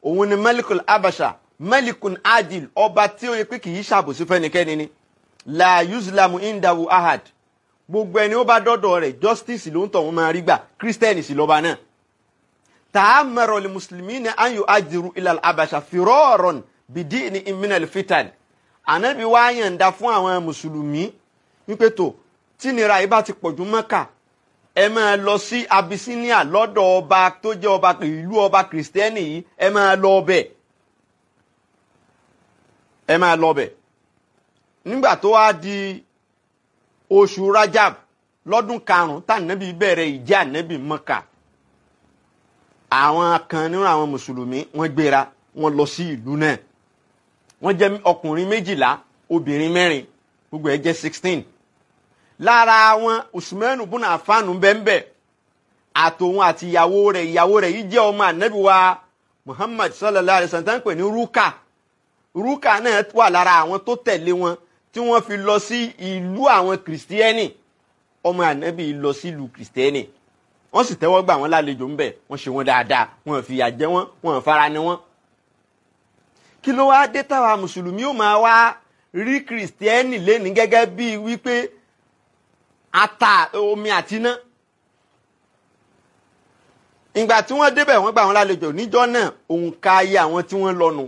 òun ni malikul abasha malikun adil ọba tí ó yẹ pé kì í ṣàbòsí fẹ́nikẹ́ni ni la yuzlamu indahu ahad gbogbo ẹni ó bá dọ́dọ̀ rẹ̀ justice ló ń tọ̀ wọ́n máa rí gbà christian sì lọ́ba náà ta'amara li muslimina an yu'ajiru ila al-abasha firaran bidini min al-fitan ànábì wá yànda fún àwọn mùsùlùmí wípé tó tí nira yìí bá ti pọ̀jù mọ́kà ẹ máa lọ sí Abyssinia lọ́dọ̀ ọba tó jẹ́ ọba ìlú ọba kìrìsìtẹ́nì yìí ẹ máa lọ ọbẹ̀ ẹ máa lọ ọbẹ̀ nígbà tó wá di oṣù Rajab lọ́dún karùn-ún tànàbí bẹ̀rẹ̀ ìjà ànábì Mọ́kà àwọn kan nínú àwọn mùsùlùmí wọ́n gbéra wọ́n lọ sí ìlú náà wọ́n jẹ́ ọkùnrin méjìlá obìnrin mẹ́rin gbogbo ẹ̀ jẹ́ sixteen lára wọn usman bùnà àfáànù bẹ́ẹ̀nbẹ́ẹ̀ àtòun àti ìyàwó rẹ̀ ìyàwó rẹ̀ yìí jẹ́ ọmọ ànábì wa muhammad sallallahu alayhi wa sallam pè ní ruka ruka náà wà lára àwọn tó tẹ̀lé wọn tí wọ́n fi lọ sí ìlú àwọn kìrìsìtẹ́nì ọmọ ànábì lọ sí ìlú kìrìsìtẹ́nì wọ́n sì tẹ́wọ́ gbà wọ́n lálejò ńbẹ̀ wọ́n ṣe wọ́n dáadáa wọ́n fìyà jẹ wọ́n wọ́n fara ni wọ́n. kí ló wá dé táwa mùsùlùmí ó máa wá rí kìrìsìtẹ́nì lẹ́ni gẹ́gẹ́ bíi wípé ata omi àti iná ìgbà tí wọ́n débẹ̀ wọ́n gbà wọ́n lálejò níjọ́ náà òǹkà ayé àwọn tí wọ́n lọ́nu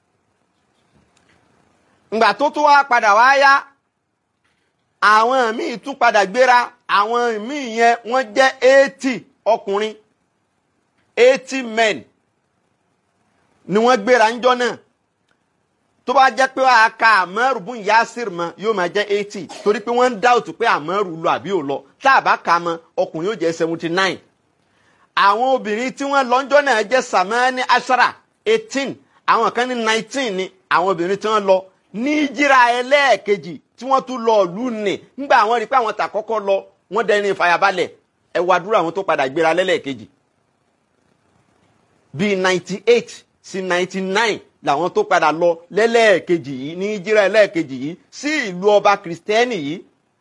ìgbà tó tó wá padà wá yá àwọn míì tún padà gbéra àwọn míì yẹn wọ́n jẹ́ eighty ọkùnrin eighty men ni wọ́n gbéra níjọ́ náà tó bá jẹ́ pé wàá ka àmọ́rù bún yasir mọ́ yóò máa jẹ́ eighty torí pé wọ́n ń dáòtù pé àmọ́rù lọ àbí ò lọ tá a bá ka mọ́ ọkùnrin yóò jẹ́ seventy nine àwọn obìnrin tí wọ́n lọ́njọ́ náà jẹ́ samani ashara eighteen àwọn kan ní nineteen ni àwọn obìnrin tí wọ́n lọ ní jíra ẹlẹ́ẹ̀kejì tí wọ́n tún lọ ìlú nì nígbà àwọn rí i pé àwọn tà kọ́kọ́ lọ wọ́n dẹni ìfàyàbalẹ̀ ẹ wá dúró àwọn tó padà gbéra lẹ́lẹ́ẹ̀kejì bíi ninety eight sí ninety nine làwọn tó padà lọ lẹ́lẹ́ẹ̀kejì yìí ní jíra ẹlẹ́ẹ̀kejì yìí sí ìlú ọba kìrìsìtẹ́nì yìí.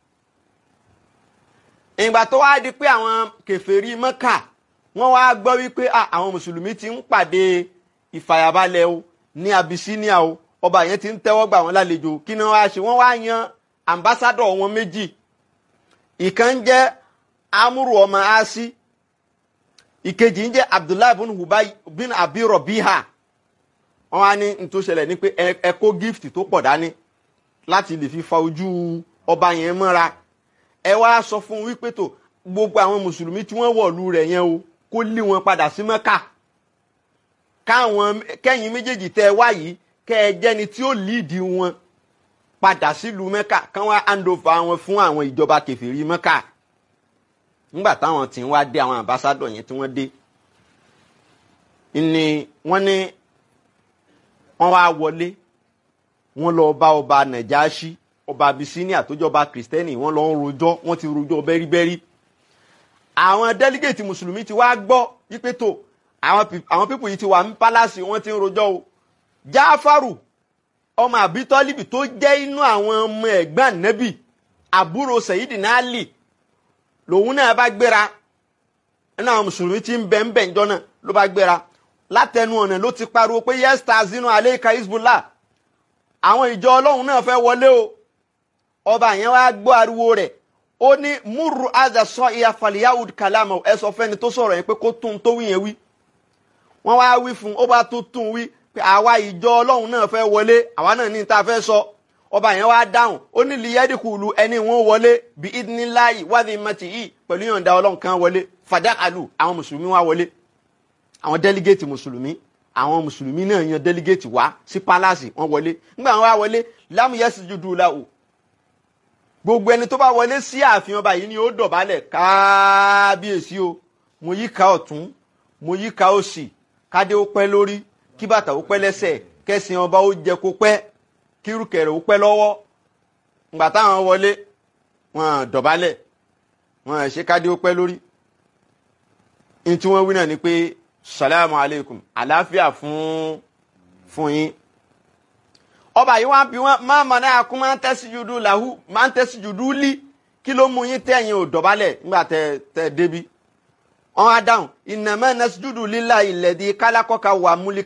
ìgbà tó wá di pé àwọn kèfèrí mọ́kà wọ́n wá gbọ́ wípé àwọn mùsùlùmí ti ń pàdé ìfàyàbalẹ̀ o ní Abyssinia o ọba yẹn ti ń tẹ́wọ́ gbà wọ́n lálejò kí ni wọ́n á ṣe wọ́n wá yan ambassadọ̀ wọn méjì ìkan jẹ́ amúrù ọmọ asi ìkejì ń jẹ́ Abdullahi bin Ubay bin Abi Rabiha wọ́n wá ní n tó ṣẹlẹ̀ ní pé ẹ kó gift tó pọ̀ dání láti lè fi fa ojú ọba yẹn mọ́ra ẹ wá sọ fún wípé tó gbogbo àwọn mùsùlùmí tí wọ́n wọ̀lú rẹ̀ yẹn o kó lé wọn padà sí Mẹ́kà káwọn kẹ́yìn méjèèjì tẹ́ ẹ wá yìí kẹ́ ẹ jẹ́ni tí ó líìdì wọn padà sílùú Mẹ́kà káwọn handover wọn fún àwọn ìjọba kẹfìrí Mẹ́kà nígbà táwọn tí ń wá dé àwọn ambassadọ̀ yẹn tí wọ́n dé ni wọ́n ní wọ́n wá wọlé wọ́n lọ bá ọba Nàjáṣí ọba Abyssinia tó jọba kìrìsìtẹ́nì wọ́n lọ ń rojọ́ wọ́n ti rojọ́ bẹ́ríbẹ́rí àwọn délígéètì mùsùlùmí ti wá gbọ́ wípé tó àwọn pípù yìí ti wà ní pálásì wọ́n ti ń rojọ́ o Jáfàrù ọmọ àbítọ́líbì tó jẹ́ inú àwọn ọmọ ẹ̀gbọ́n nẹ́bì àbúrò Sayyidina Ali lòun náà bá gbéra nínú àwọn mùsùlùmí tí ń bẹ ń bẹ ńjọ́ náà ló bá gbéra látẹnu ọ̀nà ló ti pariwo pé yẹ́sítà zinu aleika Hizbullah àwọn ìjọ ọlọ́run náà fẹ́ wọlé o ọba yẹn wá gbọ́ ariwo rẹ̀ ó ní múrù àdà sọ ìyá faliyahud kalama ẹ sọ fẹ́ni tó sọ̀rọ̀ yẹn pé kó tún tó wí yẹn wí wọ́n wá wí fún un ó bá tó tún wí pé àwa ìjọ ọlọ́run náà fẹ́ wọlé àwa náà ní ta fẹ́ sọ ọba yẹn wá dáhùn ó ní liyẹ́dìkùlù ẹni wọn wọlé bí idinilayi wádìí mọ́tì yìí pẹ̀lú yọ̀ǹda ọlọ́run kan wọlé fàdákàlù àwọn mùsùlùmí wá wọlé àwọn délígéètì mùsùlùmí àwọn mùsùlùmí náà yan délígéètì wá sí pálásì wọn wọlé nígbà wọn wá wọlé lámúyẹsì jùdú làwò gbogbo ẹni tó bá wọlé sí ààfin ọba yìí ni ó dọ̀bálẹ̀ kábíyèsí o mo yí ká ọ̀tún mo yí ká òsì kádé ó pẹ́ lórí kí bàtà ó pẹ́ lẹ́sẹ̀ kẹ́sìn ọba ó jẹ kó pẹ́ kírùkẹ̀rẹ̀ ó pẹ́ lọ́wọ́ ngbà táwọn wọlé wọn dọ̀bálẹ̀ wọn ṣe kádé ó pẹ́ lórí ní tí wọ́n wí náà ni pé salamu aleykum àlàáfíà fún fún yín ọba yìí wá bí wọn máa mọ náà kún máa ń tẹ́sí jùdú làhú máa ń tẹ́sí jùdú lí kí ló mú yín tẹ̀yìn ò dọ̀bálẹ̀ nígbà tẹ tẹ débi wọn á dáhùn ìnàmẹ́ nẹ́sí jùdú lílà ilẹ̀ di kálákọ́ka wà múlí